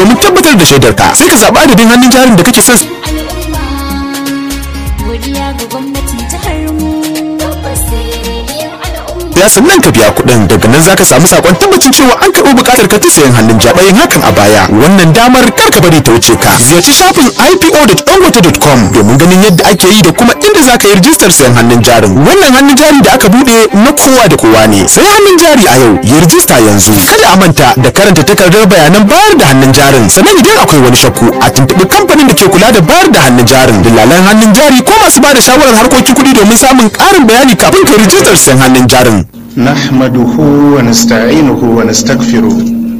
domin tabbatar da shaidarka sai ka zaɓi adadin hannun jarin da kake son al'umma godiya ga gwamnatin jihar mu tabbas rediyon al'umma ya sannan ka biya kuɗin daga nan zaka samu sakon tabbacin cewa an karɓi buƙatar ka ta sayan hannun jari yin hakan a baya wannan damar kar ka bari ta wuce ka ziyarci shafin ipo.dangote.com domin ganin yadda ake yi da kuma inda zaka yi rijistar sayan hannun jarin wannan hannun jari da aka buɗe na kowa da kowa ne sai hannun jari a yau yi rijista yanzu kada a manta da karanta takardar bayanan bayar da hannun jarin sannan idan akwai wani shakku a tuntuɓi kamfanin da ke kula da bayar da hannun jarin dillalan hannun jari ko masu ba da shawarar harkokin kuɗi domin samun ƙarin bayani kafin ka yi rijistar sayan hannun jarin نحمده ونستعينه ونستغفره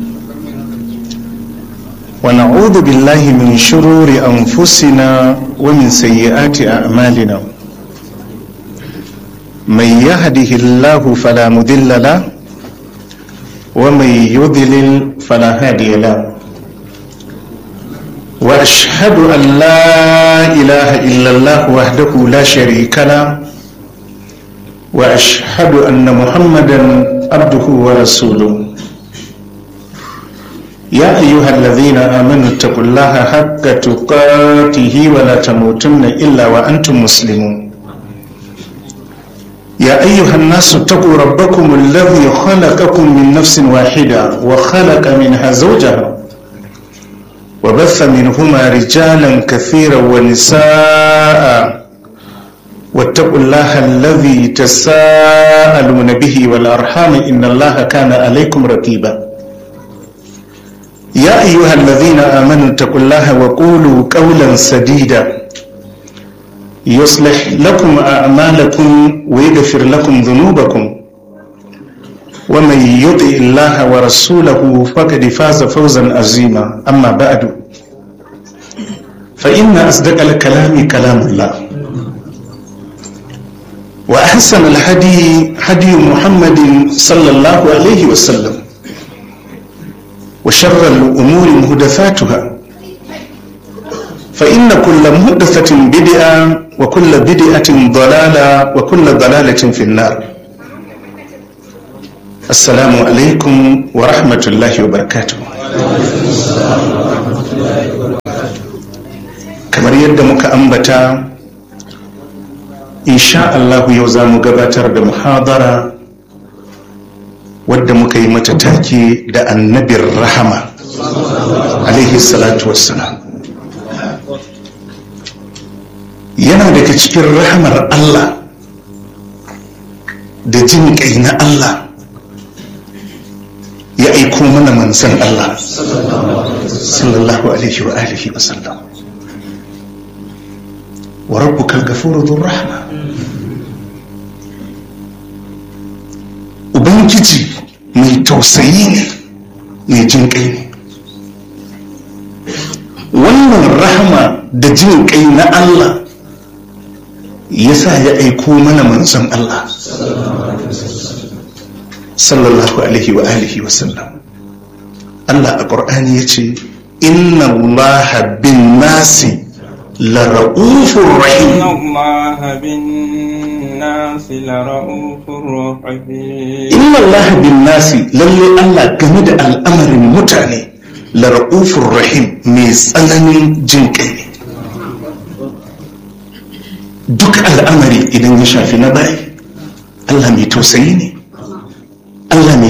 ونعوذ بالله من شرور أنفسنا ومن سيئات أعمالنا من يهده الله فلا مضل له ومن يضلل فلا هادي له وأشهد أن لا إله إلا الله وحده لا شريك له واشهد ان محمدا عبده ورسوله يا ايها الذين امنوا اتقوا الله حق تقاته ولا تموتن الا وانتم مسلمون يا ايها الناس اتقوا ربكم الذي خلقكم من نفس واحده وخلق منها زوجها وبث منهما رجالا كثيرا ونساء واتقوا الله الذي تساءلون به والأرحام إن الله كان عليكم رقيبا يا أيها الذين آمنوا اتقوا الله وقولوا قولا سديدا يصلح لكم أعمالكم ويغفر لكم ذنوبكم ومن يطع الله ورسوله فقد فاز فوزا عظيما أما بعد فإن أصدق الكلام كلام الله وأحسن الهدي هدي محمد صلى الله عليه وسلم وشر الأمور محدثاتها فإن كل محدثة بدعة وكل بدعة ضلالة وكل ضلالة في النار السلام عليكم ورحمة الله وبركاته kamar yadda muka ambata insha Allah yau za mu gabatar da muhadara wadda muka yi mata take da annabin rahama alaihi salatu wassalam yana daga cikin rahamar Allah da jin kai na Allah ya aiko mana manzan Allah sallallahu alaihi wa alihi wa sallam wa rabbukal ghafuru dhur rahma ubangiji mai tausayi ne mai jin kai ne wannan rahama da jin kai na Allah ya sa ya aiko mana manzon Allah sallallahu alaihi wa alihi wa sallam Allah a ƙur'ani ya ce inna Allah bin nasi la ra'ufur rahim إن الله بالناس لرؤوف رحيم inna Allah bin nasi lalle Allah game da al'amarin mutane la ra'ufur rahim mai tsananin jin kai ne duk al'amari idan ya shafi na bayi Allah mai tausayi ne Allah mai